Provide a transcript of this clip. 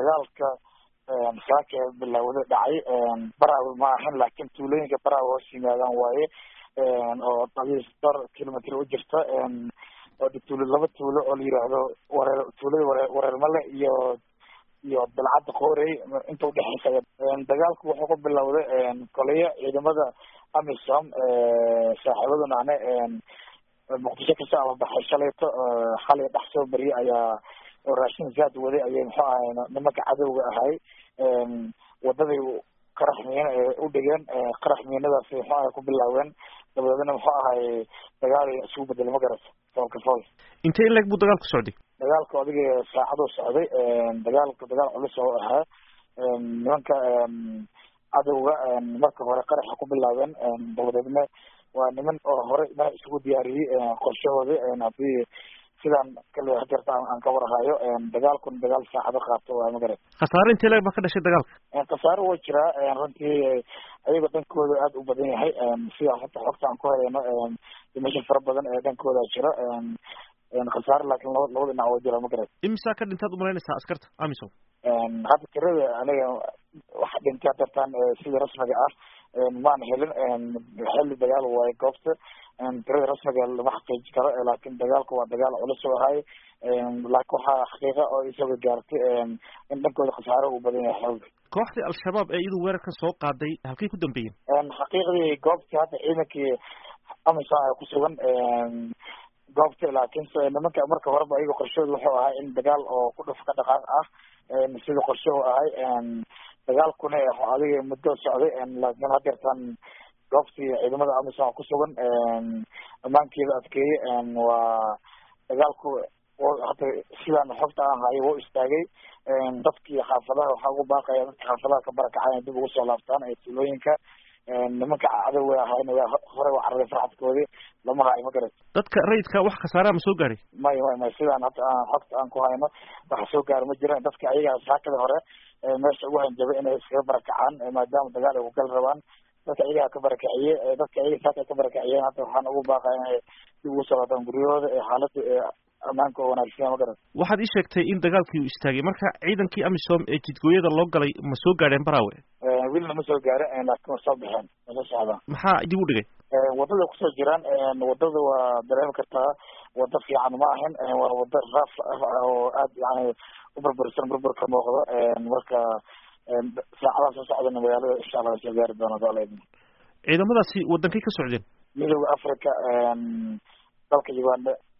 dagaalka saaka bilowda dhacay baraawe ma ahan laakiin tuulooyinka baraawe hoos yimaadaan waaye oo adiis dhowr kilomitr u jirta oo tuulo laba tuulo oo la yiraahdo wareer tuulada ware wareermale iyo iyo dalcadda qoorey inta udhexeysa dagaalku wuxuu ku bilowday koleyo ciidamada amisom saaxiibaduna ane muqdisho kasoo ababaxay shalayto xalay dhex soo bariyay ayaa oo raashin zaad waday ayay muxuu ahay nimanka cadowga ahay wadaday qarax miina u dhigeen qarax miinadaasi muxuu ahay ku bilaaween dabadeedna muxuu ahay dagaal isugu bedelay magarata foolka fool intee in leeg buu dagaalku socday dagaalku adiga saacaduu socday dagaalku dagaal culus oo ahaa nimanka cadowga marka hore qaraxa ku bilaabeen dabadeedna waa niman oo hore mana isugu diyaariyey qorshahoodi hadii sidaan kale hadeerta aan ka warhayo dagaalkuna dagaal saacado qaato waa magarat khasaare intee leeg baa ka dhashay dagaalka khasaare waa jiraa runtii ayaga dhankooda aada u badan yahay sida hata xogta aan ku helayno dimasho fara badan ee dhankooda jira khasaare laakiin laba labada dhinac waa jira magarat imisaa ka dhintaad umalaynaysaa askarta amisom hadda tirada aniga waxa dhintay hadeertaan sida rasmiga ah maan helin xilli dagaal waayo goobta tirada rasmiga lama xaqiiji karo laakiin dagaalku waa dagaal culus oo ahay laakiin waxaa xaqiiqa oo isaga gaartay in dhankooda khasaare uu badan yahay xooga kooxdii al-shabaab ee iyadu weerarkan soo qaaday halkay ku dambeeyeen xaqiiqdii goobtii hadda ciidankii amisom ay ku sugan goobta laakiin nimanka marka horeba ayaga qorshahooda wuxuu ahay in dagaal oo ku dhuf ka dhaqaaq ah sida qorshahu ahay dagaalkuna adiga muddo socday laakiin hadeertaan goobtii ciidamada amisom ku sugan ammaankeeda adkeeyey waa dagaalku hata sidaan xogta aan hayo wau istaagay dadkii xaafadaha waxaa ugu baaqaya dadka xaafadaha ka barakacay dib ugu soo laabtaan ee tuulooyinka nimanka cadowga ahayna waa hore waa cararay farxadkoodii lama hayo ma garat dadka rayidka wax khasaaraha ma soo gaadhay may may may sidaan hata aan xogta aan ku hayno waxa soo gaara ma jiraan dadka ayaga saakada hore meesha ugu hanjabay inay iskaga barakacaan maadaama dagaal ay ku gali rabaan dadka ayagaa ka barakiciye dadka ayaga saaka ka barakiciyeen hata waxaan ugu baaqaya inay dib ugu soo laabtaan guryahooda ee xaalada ammaanka oo wanaagsan ma garat waxaad ii sheegtay in dagaalkii uu istaagay marka ciidankii amisom ee jidgooyada loo galay ma soo gaadheen baraawe wilna ma soo gaarin laakiin waa soo baxeen waa soo socdaan maxaa dib u dhigay wadada kusoo jiraan wadada waa dareemi kartaa wada fiican ma ahin waa wada raaf ah oo aad yani u burbursan burbur ka muuqdo marka saacadaha soo socdana magaalada insha allah soo gaari doona doole ciidamadaasi wadankay ka socdeen midooda africa dalka uganda